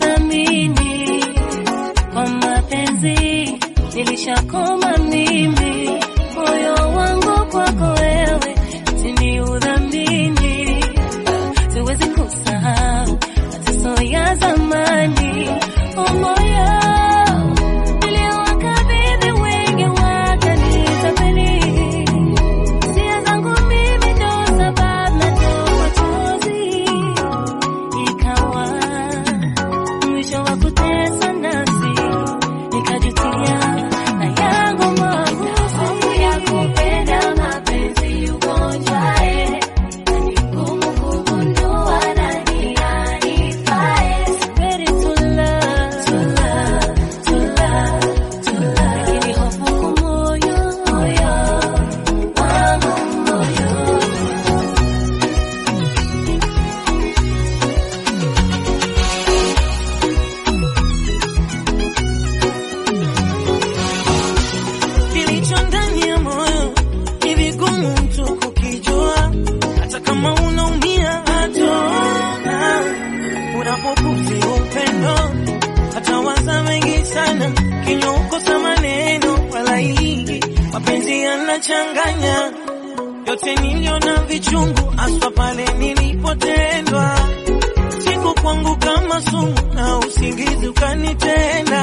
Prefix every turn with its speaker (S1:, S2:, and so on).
S1: uthamini kwa mapenzi nilishakoma mimi, moyo wangu kwako wewe tini udhamini, siwezi kusahau mateso ya zamani, oh moyo niliowakabidhi wengi wakanitapeli, hisia zangu mimi ndo sababu natoa machozi ikawa mwisho wa kutesa nafsi, nikajutia na yangu moyo. Hofu ya kupenda mapenzi ugonjwae, na ni ngumu kugundua nani anifae. Ready to love, to love, to love, to love. Lakini hofu kumoyo, moyo wangu moyo
S2: Kilicho ndani ya moyo ni vigumu mtu kukijua, hata kama unaumia hatona. Unapokufi upendo, hata waza mengi sana, kinywa ukosa maneno wala hii mapenzi yanachanganya yote niliona vichungu, aswa pale nilipotendwa, siku kwangu kama sumu na usingizi ukanitenda